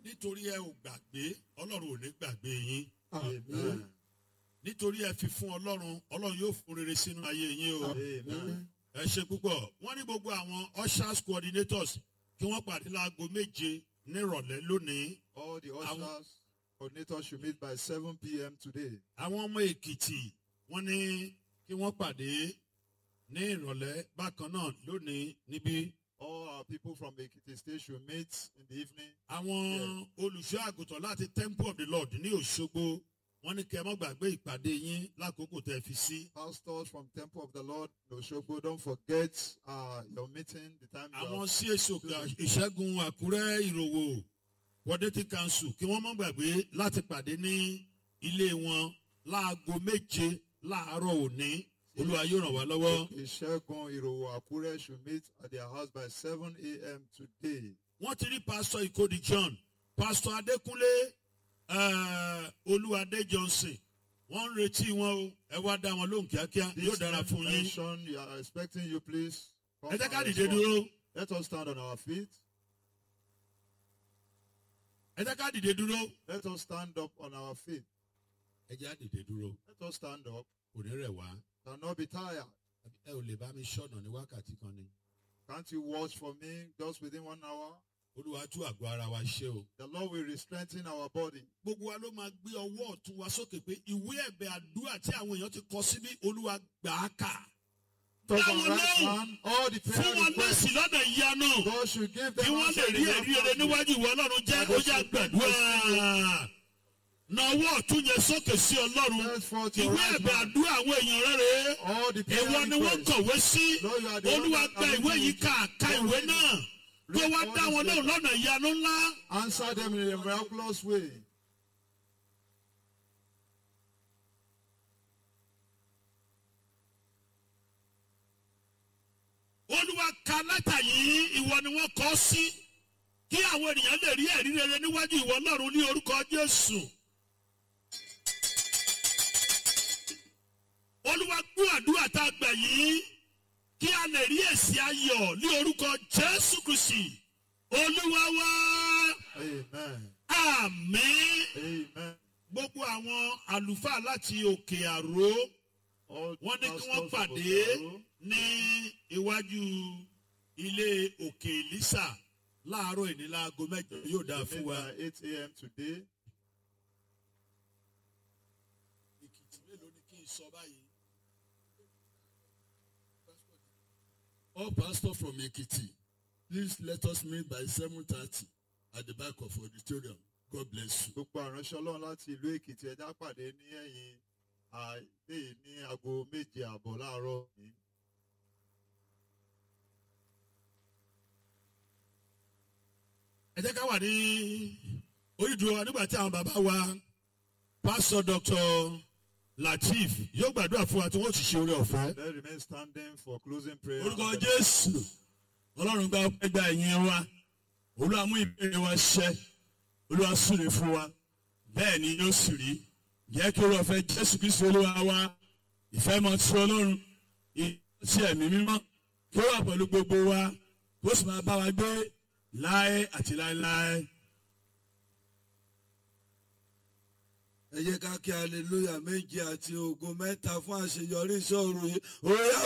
nítorí ẹ ò gbàgbé ọlọ́run ò ní gbàgbé yín Amen. nítorí ẹ fi fún ọlọ́run ọlọ́run yóò fún rere sínú ayé yín o Amen. ẹ ṣe púpọ̀ wọ́n ní gbogbo àwọn ushers coordinators kí wọ́n pàdé láago méje nírọ̀lẹ́ lónìí All the Àwọn- ushers, coordinators should meet by 7 p.m. today. àwọn ọmọ èkìtì wọ́n ní kí wọ́n pàdé ní ìrọ̀lẹ́ bákan náà lónìí níbí All our people from Ekiti State should meet in the evening. àwọn olùṣọ́ àgùntàn láti temple of the lord ní òṣogbo wọ́n ní kẹ́ ẹ mọ́ gbàgbé ìpàdé yín lákòókò tẹ́ ẹ fi sí. Pastors from Temple of the Lord, Oshogbo, don't forget uh, your meeting, the time you àwọn have. CAC òkè ìṣẹ́gun àkúrẹ́ ìròwò wọ́dẹ́tì council kí wọ́n mọ́ gbàgbé láti pàdé ní ilé wọn láago méje láàárọ̀ òní olúwa yóò ràn wá lọ́wọ́. Ishegun Irowo Akure should meet at their house by 7 a.m. today. wọ́n ti rí pásítọ̀ ìkòdì john pásítọ̀ adékúnlé eh, olúwadé johnson wọ́n ń retí wọn o ẹ wá dá wọn lóhùn kíákíá yóò This dára fún yín. mention, you are expecting you, please. come ẹ jẹ́ ká and dìde respond. dúró Let us stand on our feet. ẹ jẹ́ ká dìde dúró. Let us stand up on our feet. ẹ jẹ́ á dìde dúró Let us stand up. kò ní rẹ̀ wá. Shall not be tired. ẹ ò lè bá mi ṣọ̀nà ní wákàtí kan ni. Can't you watch for me just within one hour? olúwa tú àgọ́ ara wa ṣe o. The Lord will strengthen our body. gbogbo wa ló máa gbé ọwọ́ ọ̀tún wa sókè pé ìwé ẹ̀bẹ̀ àdúrà tí àwọn èèyàn ti kọ síbí olúwa gbà á kà. Touch Dáwọn our right lóhùn. hand, all the fún prayer wọn requests. lẹ́sìn lọ́nà ìyanu. God should give kí them wọ́n lè answer rí in ẹ̀rí their rere family. níwájú ìwọ ọlọ́run jẹ́ ó yá gbàdúrà. na ọwọ́ ọ̀tún yẹn sókè sí ọlọ́run. Stretch forth your ìwé right ẹ̀bẹ̀ hand. àdúrà àwọn èèyàn rere. All the prayer ìwọ ni wọ́n requests. kọ̀wé sí. Lord, you are the one olúwa that gba can ìwé do yìí it. ká ka ìwé náà. kí Read wọ́n all dá these wọn lóhùn letters. lọ́nà ìyanu ńlá. Answer them in a miraculous way. olúwa ka lẹ́tà yìí ìwọ ni wọ́n kọ́ sí kí àwọn ènìyàn lè rí ẹ̀rí rere níwájú ìwọ ọlọ́run ní orúkọ jésù. olúwa gbọ́ àdúrà tá a gbà yìí kí a lè rí èsì ayọ̀ ní orúkọ jésù kristi olúwa wá Amen. àmín Amen. gbogbo àwọn àlùfáà láti òkè àró All wọ́n ní kí wọ́n pastors of pàdé Okaro, ní iwájú ilé òkè elisa láàárọ̀ ìní láago mẹ́jọ yóò dáa meet fún wa. by 8 a.m. today. èkìtì mélòó ni kí n sọ báyìí. all pastors from ekiti please let us meet by seven thirty at the back of auditorium god bless you. Gbogbo àránṣẹ́ Ọlọ́run láti ìlú Èkìtì ẹja pàdé ní ẹ̀yìn àìlè ní aago méje àbọ̀ láàárọ̀ yìí. ẹ jẹ́ ká wà ní orídùú wa nígbà tí àwọn bàbá wa pásítọ̀ dr lateef yóò gbàdúrà fún wa tí wọ́n ti ṣe orí ọ̀fẹ́. Let's remain standing for closing prayer. orúkọ and jésù ọlọ́run gba ọpẹ́ gba ẹ̀yìn wa olúwa mú ìbéèrè wa ṣẹ olúwa súre fún wa bẹ́ẹ̀ ni yóò sì rí jẹ́ kí olúwa fẹ́ jésù kristu olúwa wa ìfẹ́ mọ tí ọlọ́run ìtì ẹ̀mí mímọ́ kí ó wà pẹ̀lú gbogbo wa kó sì máa bá wa gbé láé àti láéláé. ẹ jẹ́ ká kí hallelujah méje àti ògo mẹ́ta fún àṣeyọrí ìṣòro yìí ó yá